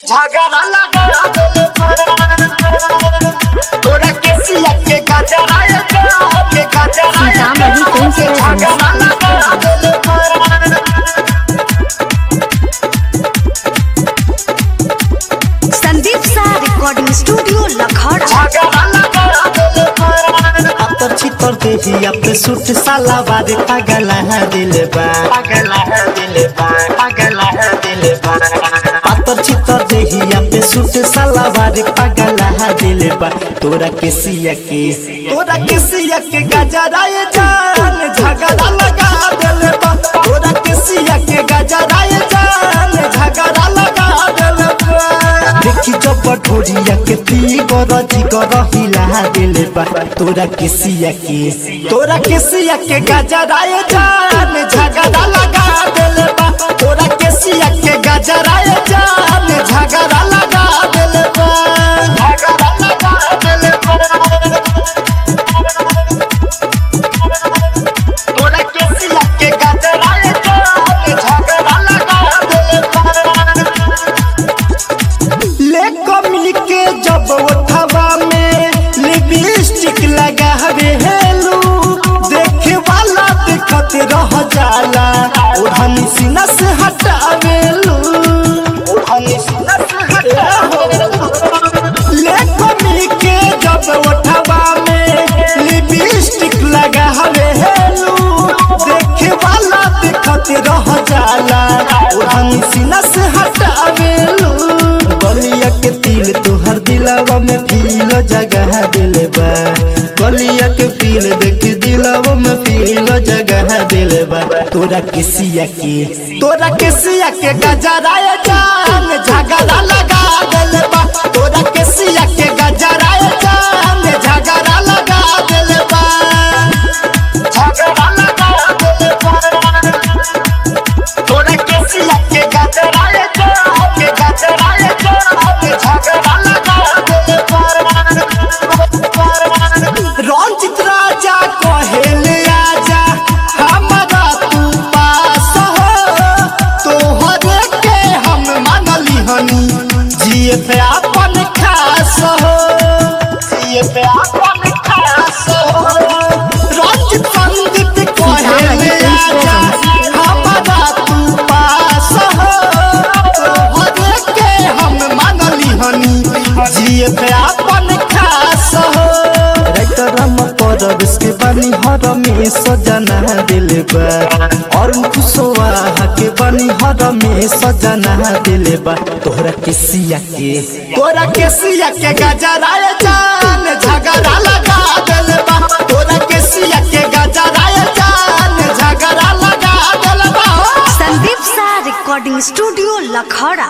झगड़ा लगा दिल तोरा के सिया के गजरा के गजरा सीतामढ़ी कौन से झगड़ा लगा दिल संदीप सा रिकॉर्डिंग स्टूडियो लखौड़ा झगड़ा लगा दिल अतर छितर देही अब सूट साला बारे पागल है दिल बा पागल है दिल पागल है दिल अतर छितर देही अब सूट साला बारे पागल है दिल बा तोरा के सिया के तोरा के सिया के गजरा ये जान झगड़ा लगा दिल बा तोरा के सिया के गजरा ये जान झगड़ा लगा दिल बा देखी जब ढोरिया के पी गरजी कर हिला दिल बा तोरा के सिया के तोरा के सिया के गजरा ये जान झगड़ा लगा दिल बा तोरा के सिया के गजरा ये जान झगड़ा लगा दिल बा झगड़ा लगा दिल तोरा के सिया के गजरा झगड़ा लगा दिल ले कमी के जब उठवा में लिपस्टिक लगा हेलू देखे वाला देखत रह जाला ओढ़नी सीना से हटावेलू ओढ़नी सीना से हटावेलू ले कमी के जब उठवा में लिपस्टिक लगा हेलू देखे वाला देखत रह जाला ओढ़नी सीना से हटावेलू गलिया के तिल तोहर दिलावा में फील जगह दिल बा गलिया के फील देख दिलावा में फील जगह दिल बा तोरा के सिया के तोरा के सिया के गजरा ये जान झगड़ा लगा दिल बा तोरा के सिया के गजरा ये जान झगड़ा लगा दिल बा झगड़ा लगा दिल तोरा के सिया के गजरा के गजरा झगड़ा लगा दिल रंजित राजा कहेले आजा हमारा तू पास हो तोहरे के हम मानली हनी जिए पे अपन खास हो ये पे अपन खास हो रंजित संदीप कहेले आजा हमारा तू पास हो तोहरे के हम मानली हनी जिए पे अपन खास हो राइतरम पर के बनी हर में सजना दिल बा और कुशवाहा के बनी हर में सजना दिल बा तोहरा के सिया के तोरा के सिया के गजरा ये जान झगड़ा लगा दिल बा तोरा के सिया के गजरा ये जान झगड़ा लगा दिल बा संदीप सा रिकॉर्डिंग स्टूडियो लखौड़ा